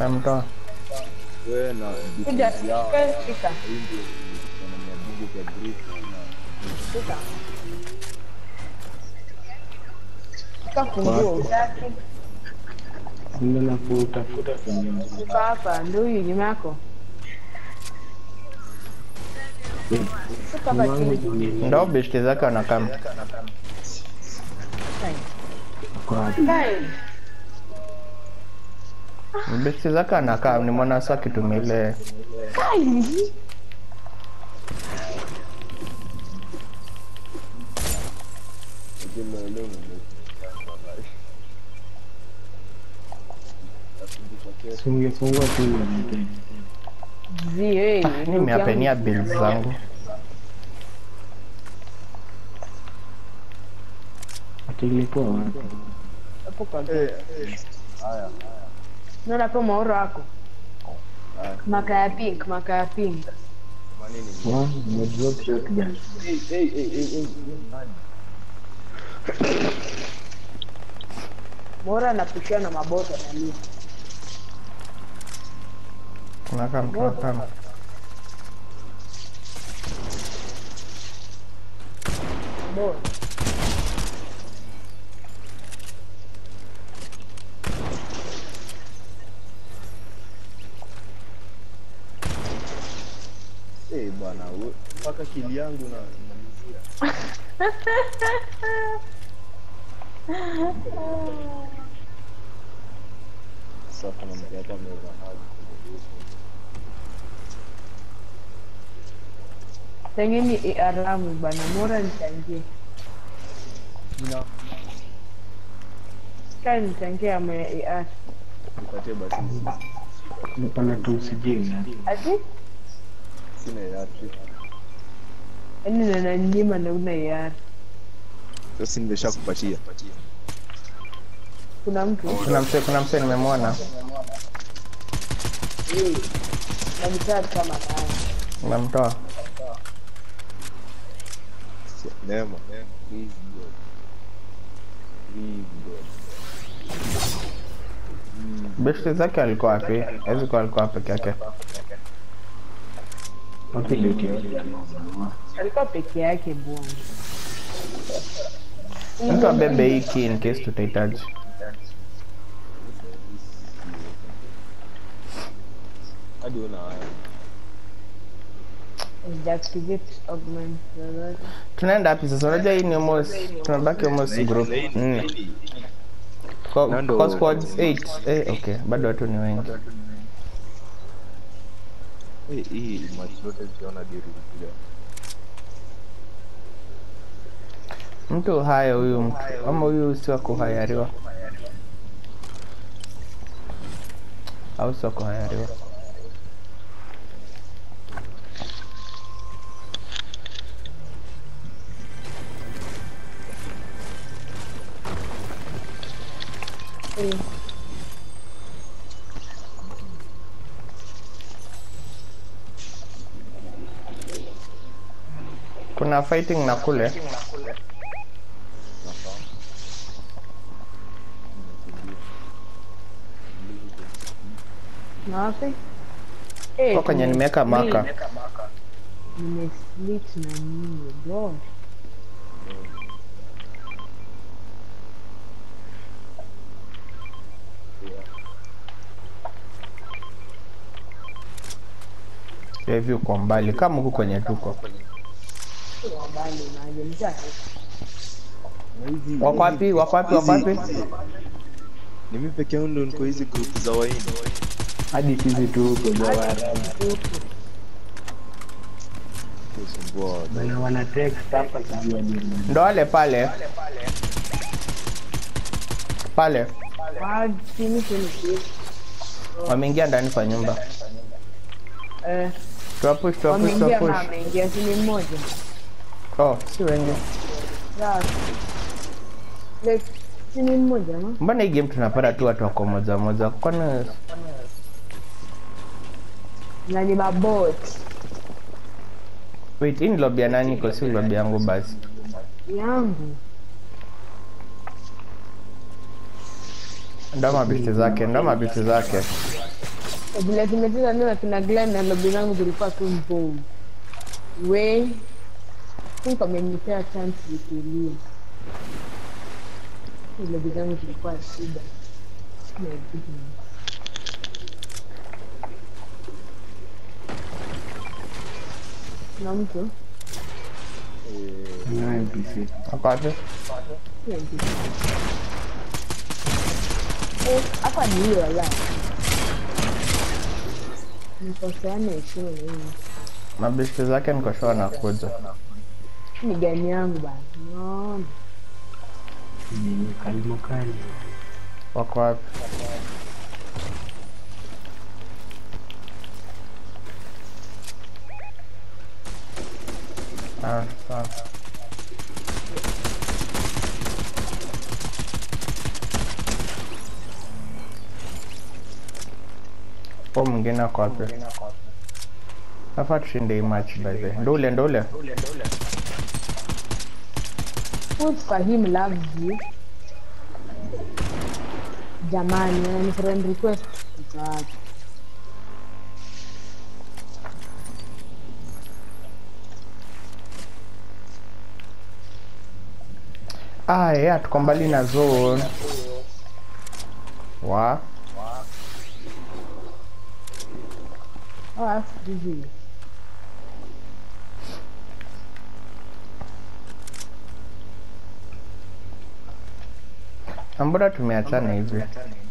Namtoa. Wewe na Kuja, defense yao. wewe shika. Hii ndio wanamia bungu kwa brief na Shika. Shika funguo utaki. Ndio na kutafuta kwenye Shika hapa, ndio huyu nyuma yako. Shika hapa chini. Ndo beshte zake wanakam. kwa Kai. Beshte zake anakaa ni mwana sa kitumia ile Kai. kile leo sungefungua tu ile Zi, hey. nimeapenia bills zangu. ati ilikuwa wapi? Hapo kwa haya Naona hapo maoro yako. haya Maka ya pink, maka ya pink. manini Wa, nimedrop shotgun. hey hey hey hey hey nani Maoro anapushia na maboto analia. Tunakam, tunakam. Boto. eh bwana we- mpaka kili yangu na namzia sasa kuna mtu hata meza hapo Tengeni ARM bana, Mora nichangie. Ina Kai nichangie ama AR. nipatie basi Nipana tu usijinga. Ati? sina ya trip Yaani nana nyima na una AR. sasa nimeshakupatia Kuna mtu Kuna mse, kuna mse nimemwona. eh, na mtaa kama naye. Nimemtoa. neema please god please god Beshte zake alikuwa wapi? Hawezi kuwa alikuwa peke yake. Wapi leti yote ya mama? Alikuwa peke yake bwana. Mtu abebe hii key in case tutahitaji. hadi una haya Deactivate augment alert. Tunaenda wapi sasa? Unajua hii ni almost tumebaki almost group nne. Kwa, Nando- kwa squads 8. Eh, okay. Bado watu ni wengi. Eh, hii match zote zikiona diri kuja Mtu haya huyu mtu ama huyu si wa kuhayariwa au si wa kuhayariwa? Eh, Kuna fighting na kule. Na wapi? Eh, Kwa kwenye nimeweka maka. Nimesplit na nini bro? Ya hivi uko mbali kama huku kwenye tuko. Sio mbali na mtaa. Wako wapi? Wako wapi? Wako wapi? ni mimi peke yangu ndo niko hizi group za waini Hadi sisi tu huko Jawara. kusumbua watu. Bana wana text hapa sijui hadi nini. Ndo wale pale. Pale. Ah, chini chini chini. Wameingia ndani kwa nyumba. Eh, Tuwapush, tuwapush, wameingia na tuwapush. ameingia chini mmoja. Oh, si wengi. Sawa. Like chini mmoja ma? Mbona hii game tunapata tu watu wako moja moja? Kwani Na ni mabot. wait, hii ni lobby ya nani? Kwa si lobby yangu basi. Yangu. Ndo mabishti zake, ndo mabishti zake. vile tumecheza leo kina Glenn na lobi zangu zilikuwa tu mbovu. We think wamenipea chance nitulie. Lobi zangu zilikuwa shida. My goodness. Na mtu Eh, Naye PC. Ako wapi? Hiyo ndio. Eh, hapa ni hiyo wala. Nikoseana heshima na hii. Mabeshte zake niko sure anakuja. Ni gani yangu bana. Naona. Ni kalimo kali. Wako wapi? Ah, sawa. Huo mwingine ako wapi? Nafaa tushinde hii match by the way. Ndule ndule. Who Fahim loves you? Jamani, ni friend request. Mtaacha. Ah, yeah, tuko mbali na zone. Wa. Oh, that's busy. Na Mbona tumeachana hivi?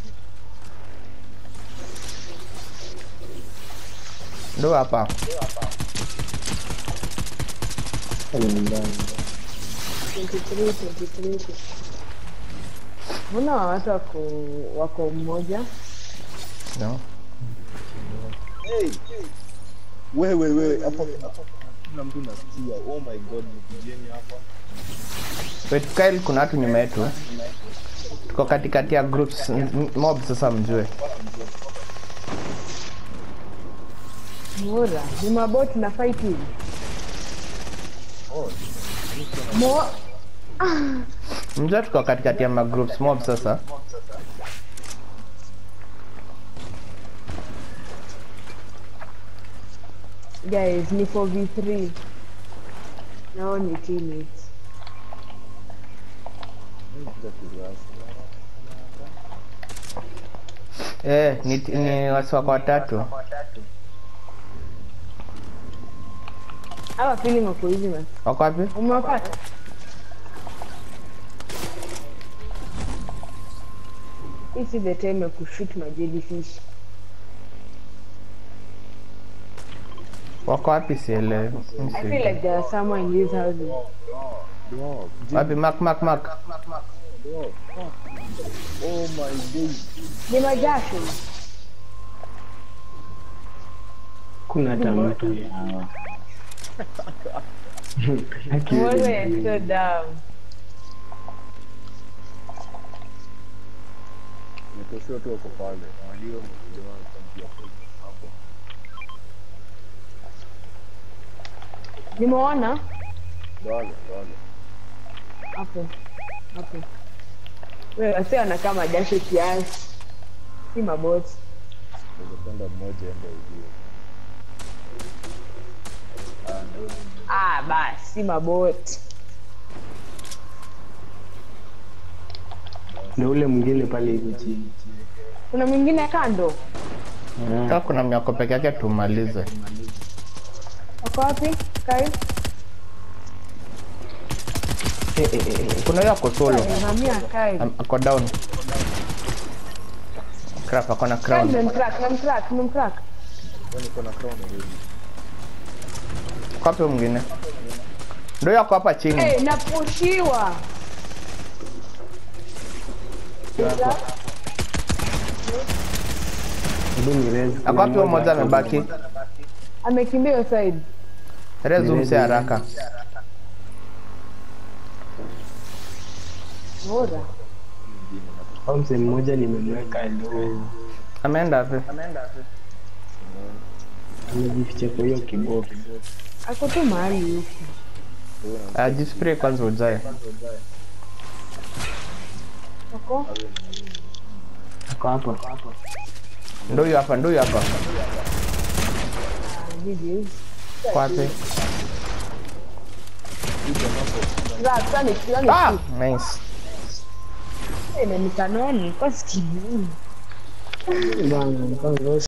Ndo hapa. Pale nyumbani. 23, 23. Mbona watu wako wako mmoja? No. hey, wewe wewe hapo hapo kuna mtu nasikia. Oh my god, nikujeni hapa. Wait, Kyle, kuna watu nyuma yetu. Tuko katikati ya groups m- m- mob sasa mjue. Mora, ni maboti na fight hivi. Oh, Mo Mjue tuko katikati ya magroups mob sasa. guys, ni 4v3. Nao ni teammates. nikuja kurasa. Eh, ni, ni wasi wako watatu. Hawa feeling wako hivi man. Wako wapi? Umewapata? Hii si the time ya kushoot ma jellyfish. Wako wapi sielewi. Mi I feel sijui. like there are someone in these houses. Dog, Wapi mark mark mark. dog, fuck. Oh my days. Ni majasho. Kuna hata mtu ya hawa. Mbona is so dumb. Nitoshua tu wako pale. Walio mmoja wao kuambia hapo. Nimeona Dole, dole. hapo hapo. Wewe wasi wanakaa majasho kiasi. Si maboti. Ningependa mmoja ende ujue. Ah, ndio. Ah, basi si maboti. Na ule mwingine pale hivi chini. Kuna mwingine kando. Ah, Kama kuna myako peke yake tumalize. Wako wapi? Kai? eh, eh, eh, Kuna hiyo ako solo. Hamia Kai. Am- Ako down. Crap, ako na Kai crown. nimemtrack, nimemtrack, nimemtrack. Wewe niko na crown already. Kwa wapi huyo mwingine? Ndio yako hapa chini. Eh, napushiwa. hebu ni raise. Ako wapi huyo mmoja amebaki? Amekimbia hiyo side. Rezu mse haraka. Bora. Au mzee mmoja nimemweka ndo Ameenda wapi? amejificha kwa hiyo kiboksi. Ako tu mahali huko. Ajispray kwanza ujae. Ako? Ako hapa. Ndo huyu hapa, ndo huyu hapa. Hivi. Kwapi? Za tani tani. Ah, nice. Na nikanoni kwa sikini. Bana, kwanza